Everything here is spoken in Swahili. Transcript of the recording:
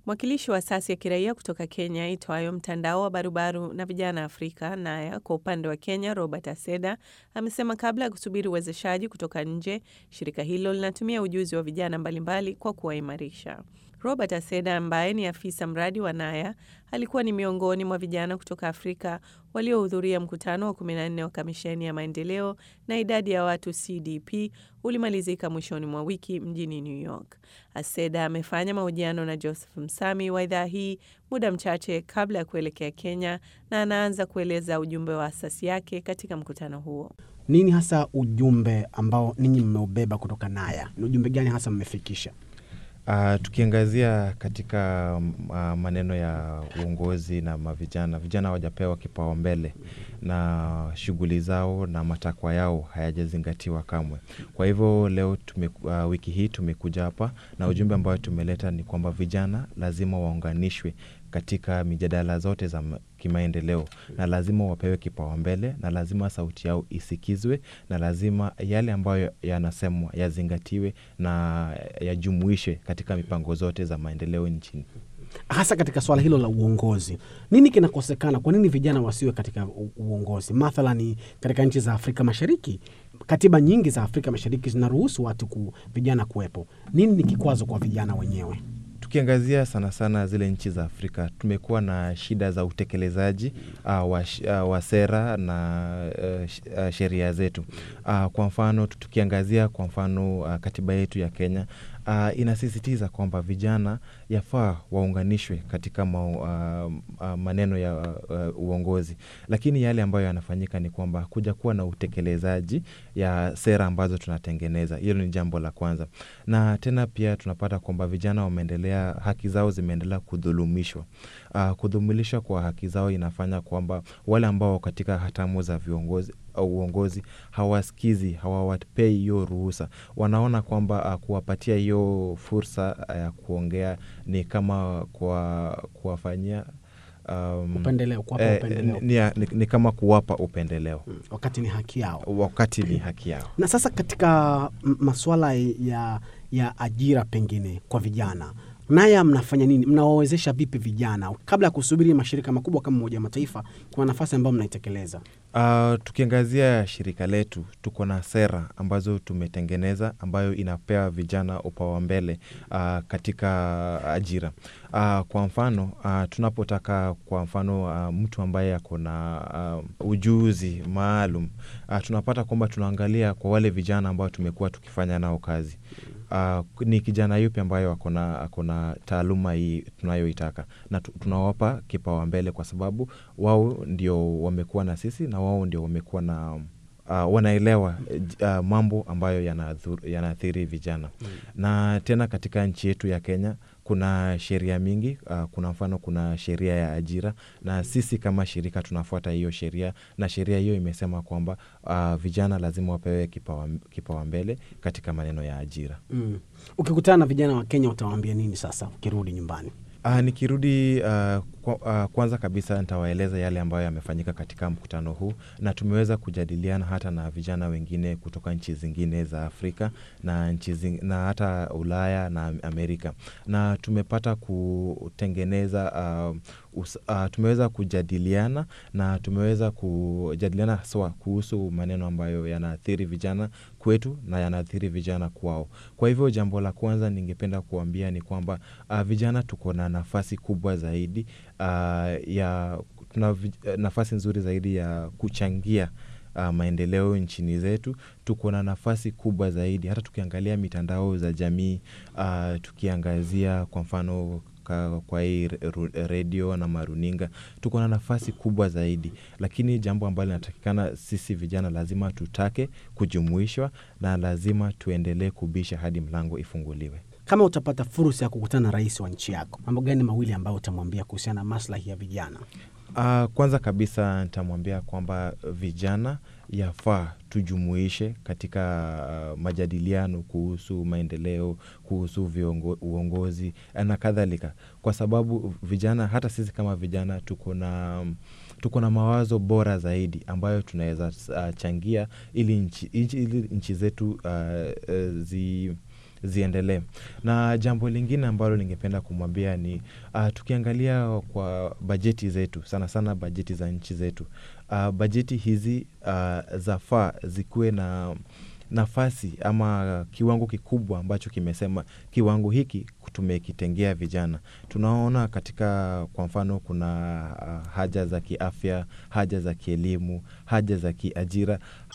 Mwakilishi wa asasi ya kiraia kutoka Kenya itwayo Mtandao wa Barubaru na Vijana Afrika Naya, kwa upande wa Kenya, Robert Aseda amesema kabla ya kusubiri uwezeshaji kutoka nje, shirika hilo linatumia ujuzi wa vijana mbalimbali kwa kuwaimarisha. Robert Aseda ambaye ni afisa mradi wa Naya alikuwa ni miongoni mwa vijana kutoka Afrika waliohudhuria mkutano wa 14 wa kamisheni ya maendeleo na idadi ya watu CDP ulimalizika mwishoni mwa wiki mjini New York. Aseda amefanya mahojiano na Joseph Msami wa idhaa hii muda mchache kabla ya kuelekea Kenya na anaanza kueleza ujumbe wa asasi yake katika mkutano huo. Nini hasa ujumbe ambao ninyi mmeubeba kutoka Naya? Ni ujumbe gani hasa mmefikisha? Uh, tukiangazia katika uh, maneno ya uongozi na mavijana, vijana hawajapewa kipaumbele na shughuli zao na matakwa yao hayajazingatiwa kamwe. Kwa hivyo leo tume, uh, wiki hii tumekuja hapa na ujumbe ambayo tumeleta ni kwamba vijana lazima waunganishwe katika mijadala zote za kimaendeleo na lazima wapewe kipaumbele na lazima sauti yao isikizwe na lazima yale ambayo yanasemwa yazingatiwe na yajumuishe katika mipango zote za maendeleo nchini. Hasa katika swala hilo la uongozi, nini kinakosekana? Kwa nini vijana wasiwe katika uongozi? Mathalani katika nchi za Afrika Mashariki, katiba nyingi za Afrika Mashariki zinaruhusu watu ku, vijana kuwepo. Nini ni kikwazo kwa vijana wenyewe? Tukiangazia sana sana zile nchi za Afrika tumekuwa na shida za utekelezaji uh, wa, uh, wa sera na uh, uh, sheria zetu. Uh, kwa mfano tukiangazia kwa mfano uh, katiba yetu ya Kenya uh, inasisitiza kwamba vijana yafaa waunganishwe katika ma, uh, uh, maneno ya uh, uongozi, lakini yale ambayo yanafanyika ni kwamba kuja kuwa na utekelezaji ya sera ambazo tunatengeneza. Hilo ni jambo la kwanza, na tena pia tunapata kwamba vijana wameendelea, haki zao zimeendelea kudhulumishwa. Uh, kudhulumishwa kwa haki zao inafanya kwamba wale ambao katika hatamu za viongozi uongozi hawasikizi, hawawapei hiyo ruhusa. Wanaona kwamba uh, kuwapatia hiyo fursa ya uh, kuongea ni kama kuwafanyia um, upendeleo, kuwapa eh, upendeleo. Ni, ni, ni kama kuwapa upendeleo Mm, wakati ni haki yao. wakati ni haki yao. Na sasa katika m- masuala ya, ya ajira pengine kwa vijana Naya mnafanya nini? Mnawawezesha vipi vijana kabla ya kusubiri mashirika makubwa kama Umoja wa Mataifa? Kuna nafasi ambayo mnaitekeleza. Uh, tukiangazia shirika letu tuko na sera ambazo tumetengeneza ambayo inapea vijana upawa mbele uh, katika ajira. Uh, kwa mfano uh, tunapotaka kwa mfano uh, mtu ambaye ako na uh, ujuzi maalum uh, tunapata kwamba tunaangalia kwa wale vijana ambao tumekuwa tukifanya nao kazi uh, ni kijana yupi ambayo akona akona taaluma hii tunayoitaka na tu- tunawapa kipawa mbele kwa sababu wao ndio wamekuwa na sisi na wao ndio wamekuwa na uh, wanaelewa uh, mambo ambayo yanadhur- yanaathiri vijana mm. na tena katika nchi yetu ya Kenya kuna sheria mingi uh, kuna mfano kuna sheria ya ajira na sisi kama shirika tunafuata hiyo sheria na sheria hiyo imesema kwamba uh, vijana lazima wapewe kipawa, kipawa mbele katika maneno ya ajira Mm. Ukikutana na vijana wa Kenya utawaambia nini sasa ukirudi nyumbani? Uh, nikirudi uh, kwa, uh, kwanza kabisa nitawaeleza yale ambayo yamefanyika katika mkutano huu, na tumeweza kujadiliana hata na vijana wengine kutoka nchi zingine za Afrika na nchi zing, na hata Ulaya na Amerika, na tumepata kutengeneza uh, us, uh, tumeweza kujadiliana na tumeweza kujadiliana haswa kuhusu maneno ambayo yanaathiri vijana kwetu na yanaathiri vijana kwao. Kwa hivyo jambo la kwanza ningependa kuambia ni kwamba uh, vijana tuko na nafasi kubwa zaidi uh, ya tuna vi- nafasi nzuri zaidi ya kuchangia uh, maendeleo nchini zetu. Tuko na nafasi kubwa zaidi, hata tukiangalia mitandao za jamii uh, tukiangazia kwa mfano ka- kwa hii re- ru- redio na maruninga, tuko na nafasi kubwa zaidi, lakini jambo ambalo linatakikana sisi vijana lazima tutake kujumuishwa na lazima tuendelee kubisha hadi mlango ifunguliwe. Kama utapata fursa ya kukutana na rais wa nchi yako, mambo gani mawili ambayo utamwambia kuhusiana na maslahi ya vijana? Uh, kwanza kabisa nitamwambia kwamba vijana yafaa tujumuishe katika uh, majadiliano kuhusu maendeleo, kuhusu viongo, uongozi na kadhalika, kwa sababu vijana, hata sisi kama vijana tuko na tuko na mawazo bora zaidi ambayo tunaweza uh, changia ili nchi, ili nchi zetu uh, uh, zi ziendelee. Na jambo lingine ambalo ningependa kumwambia ni uh, tukiangalia kwa bajeti zetu, sana sana bajeti za nchi zetu, uh, bajeti hizi uh, zafaa zikuwe na nafasi ama kiwango kikubwa ambacho kimesema kiwango hiki tumekitengea vijana. Tunaona katika kwa mfano kuna uh, haja za kiafya, haja za kielimu, haja za kiajira